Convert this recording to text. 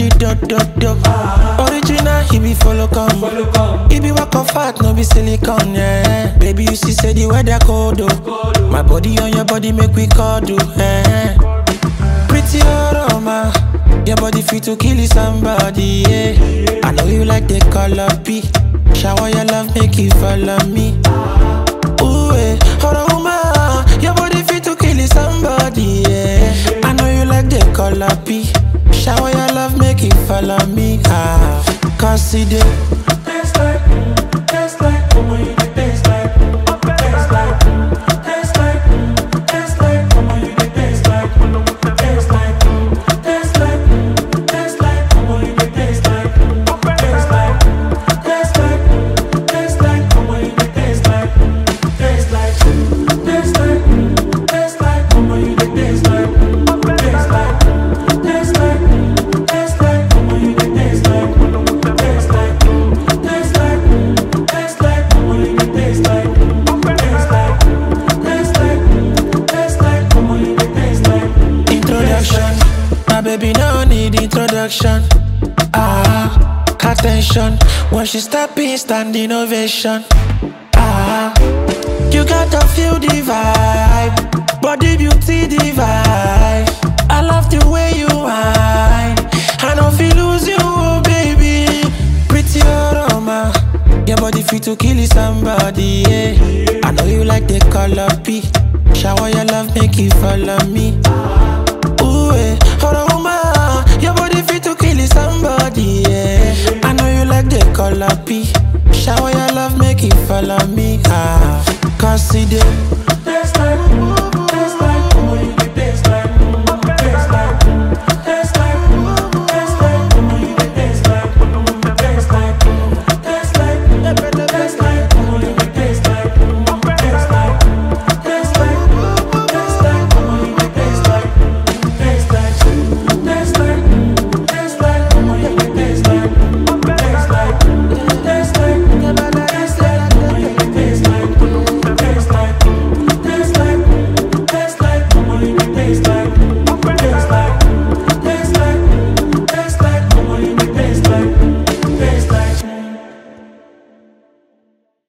the dot dot dot. Original, he be follow come. He be walk of fat, no be silicone, yeah. Baby, you see, say the weather cold, oh. My body on your body make we cuddle, eh. Pretty aroma, your body fit to kill somebody, yeah. I know you like the color P. Shower your love, make you follow me. Ooh, eh, aroma, your body fit to kill somebody, yeah. I know you like the color P. Shower your love, make you follow me, ah. Cause it dey Taste like, mm, taste like, come on, you dey taste like, mm, taste like, mm, taste like, mm, taste like, come on, you dey taste like, mm, taste like, mm, taste like, mm, taste like, come on, you dey taste like, mm, taste like, mm, taste like, mm, taste like, come on, you dey taste like, mm, taste like, mm, taste like, mm, taste like, come on, you dey taste like, mm, taste like, mm, taste like, mm, taste like, come on, you dey taste like, mm, taste like, mm, taste like, mm, taste like, come on, you dey taste like, mm, taste like, mm, taste like, mm, taste like, come on, you dey taste like, mm, introduction. My baby no need introduction. Ah, attention. When she step in, stand innovation. Ah, you gotta feel the vibe, body beauty divine. I love the way you whine. I don't feel lose you, oh baby. Pretty aroma, your body fit to kill somebody. Yeah. I know you like the color P. Shower your love, make you follow me. Ooh, eh, aroma, your body fit to kill somebody. Yeah. I know you like the color P. Shower your love, make you follow me. Ah, cause it dey